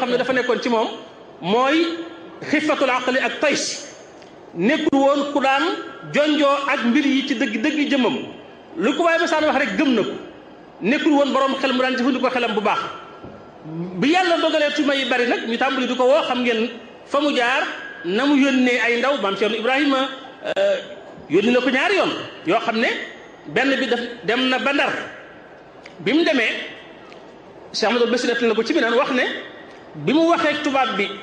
xam ne dafa nekkoon ci moom mooy xifatul aqli ak tays nekkul woon ku daan jonjoo ak mbir yi ci dëgg dëgg jëmmam lu ko waaye ba saan wax rek gëm na ko nekkul woon borom xel mu daan jëfandikoo xelam bu baax bi yàlla dogalee tuma yi bari nag ñu tàmbali di ko woo xam ngeen fa mu jaar na mu yónnee ay ndaw maam Cheikh Ibrahima yónni na ko ñaari yoon yoo xam ne benn bi daf dem na ba Ndar bi mu demee Cheikh Amadou Bassir def na ko ci bi naan wax ne bi mu waxee tubaab bi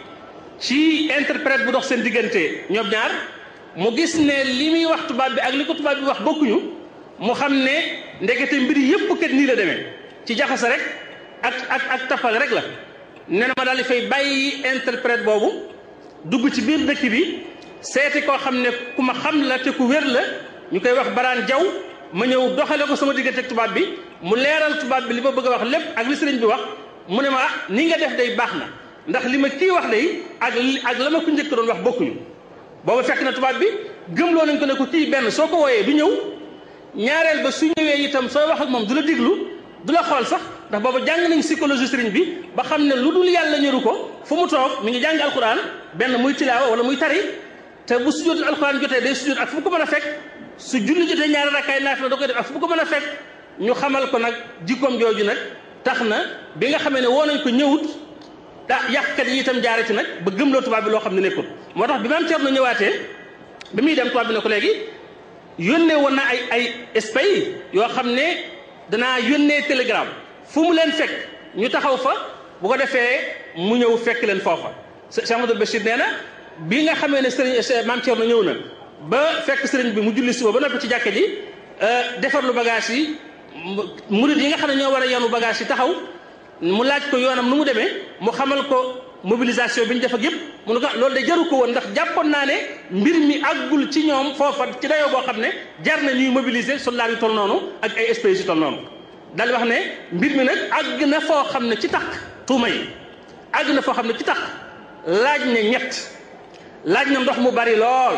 ci interprète bu dox seen diggante ñoom ñaar mu gis ne li muy wax tubaab bi ak li ko tubaab bi wax bokkuñu mu xam ne ndekete mbiri yëpp kat nii la demee ci jaxase rek ak ak ak tapal rek la nee na ma daal di fay bàyyi interprète boobu dugg ci biir dëkk bi seeti koo xam ne ku ma xam la te ku wér la ñu koy wax baraan jaw ma ñëw doxale ko sama diggante ak tubaab bi mu leeral tubaab bi li ma bëgg a wax lépp ak li sëriñ bi wax mu ne ma ah ni nga def day baax na ndax li ma kii wax day ak ak la ma ko njëkk doon wax bokkuñu booba fekk na tubaab bi gëmloo nañ ko ne ko kii benn soo ko wooyee du ñëw ñaareel ba su ñëwee itam sooy wax ak moom du la diglu du la xool sax ndax booba jàng nañ psychologie sëriñ bi ba xam ne lu dul yàlla ñëru ko fu mu toog mi ngi jàng alquran benn muy tilaawa wala muy tari te bu sujjóotul alquran jotee day sujjóot ak fu mu ko mën a fekk su julli jotee ñaari rakkaay naafila da koy def ak fu mu ko mën a fekk ñu xamal ko nag jikkoom jooju nag tax na bi nga xamee ne woo nañ ko ñëwut ah yàqkat yi itam jaare ci nag ba gëmloo tubaab bi loo xam ne nekkul moo tax bi maam Thierno ñëwaatee bi muy dem tubaab bi ne ko léegi yónnee woon na ay ay espèces yoo xam ne danaa yónnee télégramme fu mu leen fekk ñu taxaw fa bu ko defee mu ñëw fekk leen foofa Cheikh Amadou Bachir nee na bi nga xamee ne sëriñ maam Thierno ñëw na ba fekk sëriñ bi mu julli suba ba noppi ci jàkka ji defar lu bagage yi murid yi nga xam ne ñoo war a yanu bagage yi taxaw mu laaj ko yoonam nu mu demee mu xamal ko mobilisation bi ñu def ak yëpp mu ne ko loolu de jaru ko woon ndax jàppoon naa ne mbir mi àggul ci ñoom foofa ci dayoo boo xam ne jar na ñuy mobiliser soldats yu toll noonu ak ay espèces yu toll noonu daal wax ne mbir mi nag àgg na foo xam ne ci tax tuuma yi àgg na foo xam ne ci tax laaj ne ñett laaj na ndox mu bari lool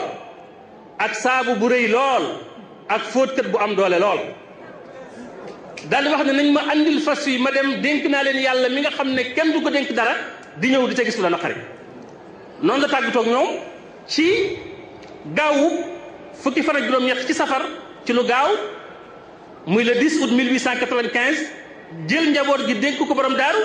ak saabu bu rëy lool ak fóotkat bu am doole lool daal di wax ne nañ ma andil fas yi ma dem dénk naa leen yàlla mi nga xam ne kenn du ko dénk dara di ñëw di ca gis lu la naqari noonu la tàggatoog ñoom ci gaawu fukki fan ak juróom-ñett ci safar ci lu gaaw muy le 10 août 1895 jël njaboot gi dénk ko borom daaru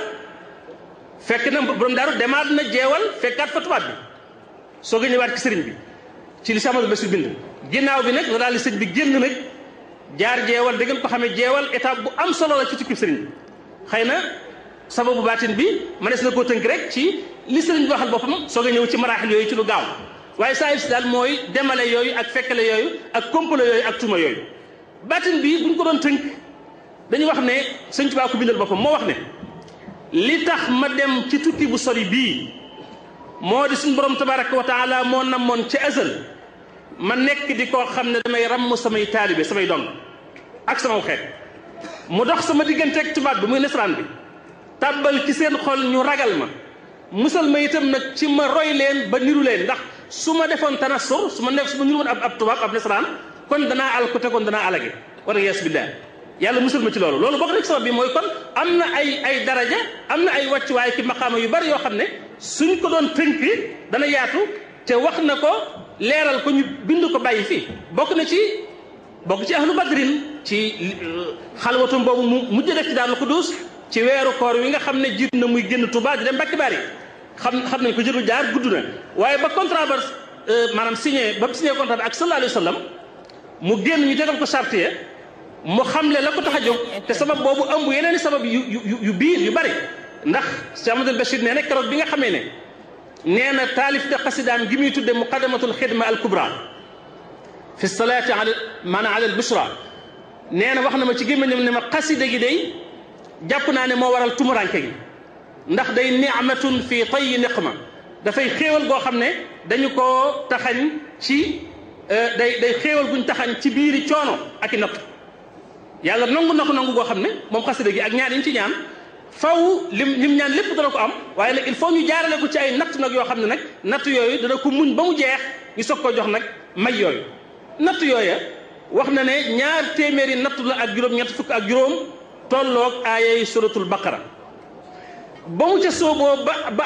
fekk na borom daaru demaat na jeewal fekkaat fa tubaab bi soog a ñëwaat ci sëriñ bi ci li Samadou Bassir bind ginnaaw bi nag la daal di sëñ bi génn nag jaar jeewal da ngeen ko xamee jeewal étape bu am solo la ci tukki sëriñ bi xëy na sababu baatin bi mënees na koo tënk rek ci li sëriñ bi waxal boppam soog a ñëw ci maraaxil yooyu ci lu gaaw waaye saa si daal mooy demale yooyu ak fekkale yooyu ak komplo yooyu ak tuuma yooyu baatin bi buñ ko doon tënk dañuy wax ne sëñ Tuubaa ko bindal boppam moo wax ne li tax ma dem ci tukki bu sori bii moo di suñu borom tabaraka wa taala moo namoon ci azal ma nekk di koo xam ne damay ramm samay taalibe samay dong ak sama xeet mu dox sama digganteeg tubaab bi muy nasaraan bi tàbbal ci seen xol ñu ragal ma musal ma itam nag ci ma roy leen ba niru leen ndax su ma defoon tanassur su ma nekk su ma niru woon ab ab tubaab ab nasaraan kon danaa al ko te kon danaa alage wala yees billah yàlla musal ma ci loolu loolu bokk na ci sabab bi mooy kon am na ay ay daraja am na ay wàccuwaay ki maqaama yu bari yoo xam ne suñ ko doon tënk dana yaatu te wax na ko leeral ko ñu bind ko bàyyi fii bokk na ci bokk ci ahlu badrin ci xalwatum boobu mu mujj def ci daal Xudus ci weeru koor wi nga xam ne jiit na muy génn Touba di dem Mbàkke Bari xam xam nañ ko jëru jaar gudd na waaye ba contrat ba maanaam signé ba signé contrat bi ak sallallahu alayhi wa sallam mu génn ñu tegal ko charte ya mu xamle la ko tax a jóg te sabab boobu ëmb yeneen i sabab yu yu yu biir yu bari ndax Cheikh Amadou Bachir nee na keroog bi nga xamee ne nee na taalif te xasidaam gi muy tudde muqaddamatul xidma al kubra fi salaati ala maanaam ala al bushra nee na wax na ma ci gémmiñam ne ma xasida gi day jàpp naa ne moo waral tumuranke gi ndax day ni'matun fi tayyi niqma dafay xéewal goo xam ne dañu koo taxañ ci day day xéewal guñ taxañ ci biiri coono ak i natt yàlla nangu na ko nangu goo xam ne moom xasida gi ak ñaan yi ñu ci ñaan faw lim lim ñaan lépp dana ko am waaye nag il faut ñu jaarale ko ci ay natt nag yoo xam ne nag natt yooyu dana ko muñ ba mu jeex ñu soog ko jox nag may yooyu natt yooya wax na ne ñaar téeméeri natt la ak juróom ñett fukk ak juróom tolloog aayay suratul baqara ba mu ca sooboo ba ba